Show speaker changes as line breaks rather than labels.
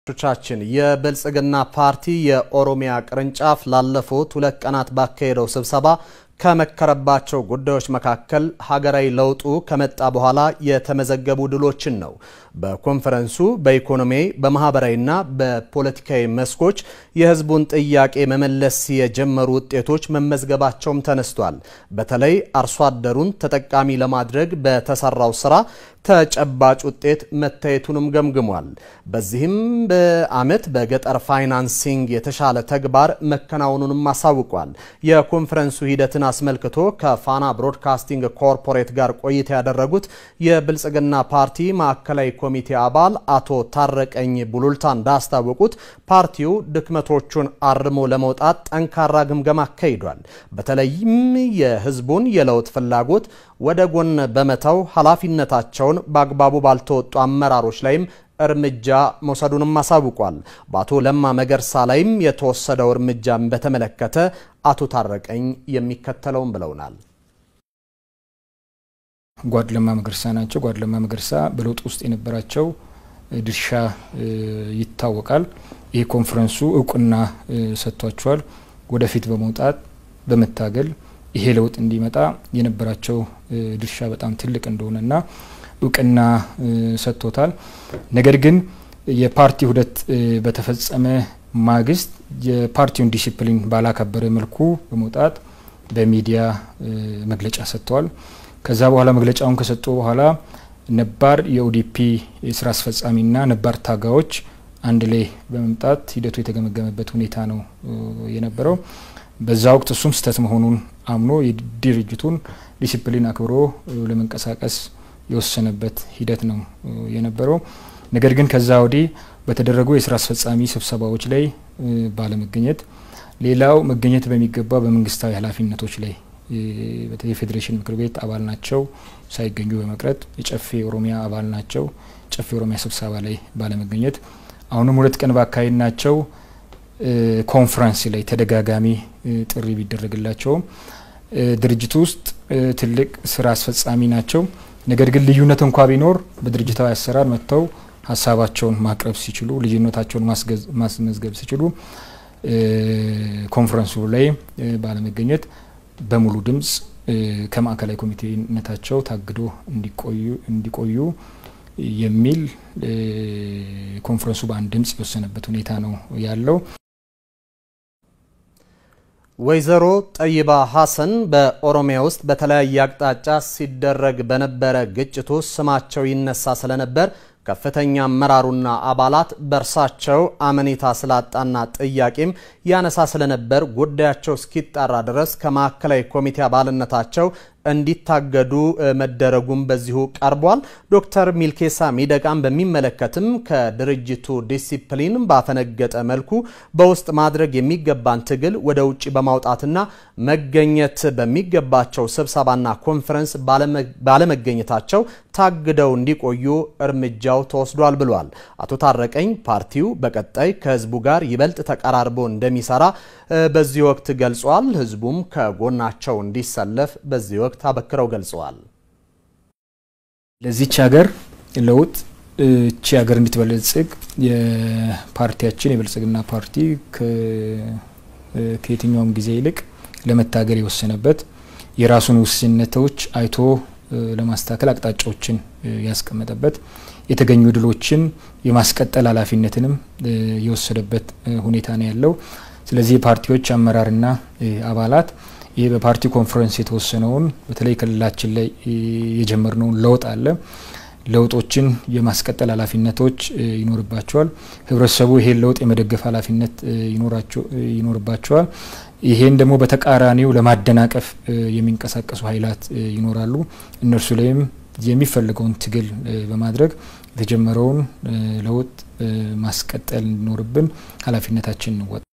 ቻችን የብልጽግና ፓርቲ የኦሮሚያ ቅርንጫፍ ላለፉት ሁለት ቀናት ባካሄደው ስብሰባ ከመከረባቸው ጉዳዮች መካከል ሀገራዊ ለውጡ ከመጣ በኋላ የተመዘገቡ ድሎችን ነው። በኮንፈረንሱ በኢኮኖሚ በማህበራዊና በፖለቲካዊ መስኮች የሕዝቡን ጥያቄ መመለስ የጀመሩ ውጤቶች መመዝገባቸውም ተነስቷል። በተለይ አርሶ አደሩን ተጠቃሚ ለማድረግ በተሰራው ስራ ተጨባጭ ውጤት መታየቱንም ገምግሟል። በዚህም በዓመት በገጠር ፋይናንሲንግ የተሻለ ተግባር መከናወኑንም አሳውቋል። የኮንፈረንሱ ሂደትን አስመልክቶ ከፋና ብሮድካስቲንግ ኮርፖሬት ጋር ቆይታ ያደረጉት የብልጽግና ፓርቲ ማዕከላዊ ኮሚቴ አባል አቶ ታረቀኝ ቡሉልታ እንዳስታወቁት ፓርቲው ድክመቶቹን አርሞ ለመውጣት ጠንካራ ግምገማ አካሂዷል። በተለይም የህዝቡን የለውጥ ፍላጎት ወደ ጎን በመተው ኃላፊነታቸውን በአግባቡ ባልተወጡ አመራሮች ላይም እርምጃ መውሰዱንም አሳውቋል። በአቶ ለማ መገርሳ ላይም የተወሰደው እርምጃን በተመለከተ አቶ ታረቀኝ የሚከተለውን ብለውናል።
ጓድ ለማ መገርሳ ናቸው። ጓድ ለማ መገርሳ በለውጥ ውስጥ የነበራቸው ድርሻ ይታወቃል። ይህ ኮንፈረንሱ እውቅና ሰጥቷቸዋል። ወደፊት በመውጣት በመታገል ይሄ ለውጥ እንዲመጣ የነበራቸው ድርሻ በጣም ትልቅ እንደሆነና እውቅና ሰጥቶታል። ነገር ግን የፓርቲ ውህደት በተፈጸመ ማግስት የፓርቲውን ዲሲፕሊን ባላከበረ መልኩ በመውጣት በሚዲያ መግለጫ ሰጥተዋል። ከዛ በኋላ መግለጫውን ከሰጡ በኋላ ነባር የኦዲፒ የስራ አስፈጻሚና ነባር ታጋዮች አንድ ላይ በመምጣት ሂደቱ የተገመገመበት ሁኔታ ነው የነበረው። በዛ ወቅት እሱም ስህተት መሆኑን አምኖ የድርጅቱን ዲሲፕሊን አክብሮ ለመንቀሳቀስ የወሰነበት ሂደት ነው የነበረው። ነገር ግን ከዛ ወዲህ በተደረጉ የስራ አስፈጻሚ ስብሰባዎች ላይ ባለመገኘት፣ ሌላው መገኘት በሚገባ በመንግስታዊ ኃላፊነቶች ላይ በተለይ የፌዴሬሽን ምክር ቤት አባል ናቸው ሳይገኙ በመቅረት የጨፌ ኦሮሚያ አባል ናቸው ጨፌ ኦሮሚያ ስብሰባ ላይ ባለመገኘት አሁንም ሁለት ቀን ባካሄድ ናቸው ኮንፈረንስ ላይ ተደጋጋሚ ጥሪ ቢደረግላቸውም ድርጅቱ ውስጥ ትልቅ ስራ አስፈጻሚ ናቸው። ነገር ግን ልዩነት እንኳ ቢኖር በድርጅታዊ አሰራር መጥተው ሀሳባቸውን ማቅረብ ሲችሉ፣ ልዩነታቸውን ማስመዝገብ ሲችሉ ኮንፈረንሱ ላይ ባለመገኘት በሙሉ ድምጽ ከማዕከላዊ ኮሚቴነታቸው ታግዶ እንዲቆዩ የሚል ኮንፈረንሱ በአንድ ድምጽ የወሰነበት ሁኔታ ነው ያለው።
ወይዘሮ ጠይባ ሀሰን በኦሮሚያ ውስጥ በተለያየ አቅጣጫ ሲደረግ በነበረ ግጭት ውስጥ ስማቸው ይነሳ ስለነበር ከፍተኛ አመራሩና አባላት በእርሳቸው አመኔታ ስላጣና ጥያቄም ያነሳ ስለነበር ጉዳያቸው እስኪጣራ ድረስ ከማዕከላዊ ኮሚቴ አባልነታቸው እንዲታገዱ መደረጉም በዚሁ ቀርቧል። ዶክተር ሚልኬሳ ሚደቃን በሚመለከትም ከድርጅቱ ዲሲፕሊን ባፈነገጠ መልኩ በውስጥ ማድረግ የሚገባን ትግል ወደ ውጭ በማውጣትና መገኘት በሚገባቸው ስብሰባና ኮንፈረንስ ባለመገኘታቸው ታግደው እንዲቆዩ እርምጃው ተወስዷል ብሏል። አቶ ታረቀኝ ፓርቲው በቀጣይ ከህዝቡ ጋር ይበልጥ ተቀራርቦ እንደሚሰራ በዚህ ወቅት ገልጿል። ህዝቡም ከጎናቸው እንዲሰለፍ በዚህ ወቅት አበክረው ገልጸዋል።
ለዚች ሀገር ለውጥ እቺ ሀገር እንድትበለጽግ የፓርቲያችን የብልጽግና ፓርቲ ከየትኛውም ጊዜ ይልቅ ለመታገል የወሰነበት የራሱን ውስንነቶች አይቶ ለማስተካከል አቅጣጫዎችን ያስቀመጠበት የተገኙ ድሎችን የማስቀጠል ኃላፊነትንም የወሰደበት ሁኔታ ነው ያለው። ስለዚህ የፓርቲዎች አመራርና አባላት ይህ በፓርቲ ኮንፈረንስ የተወሰነውን በተለይ ክልላችን ላይ የጀመርነውን ለውጥ አለ ለውጦችን የማስቀጠል ኃላፊነቶች ይኖርባቸዋል። ህብረተሰቡ ይሄን ለውጥ የመደገፍ ኃላፊነት ይኖርባቸዋል። ይሄን ደግሞ በተቃራኒው ለማደናቀፍ የሚንቀሳቀሱ ኃይላት ይኖራሉ። እነርሱ ላይም የሚፈልገውን ትግል በማድረግ የተጀመረውን ለውጥ ማስቀጠል እንዲኖርብን ኃላፊነታችን እንወጣ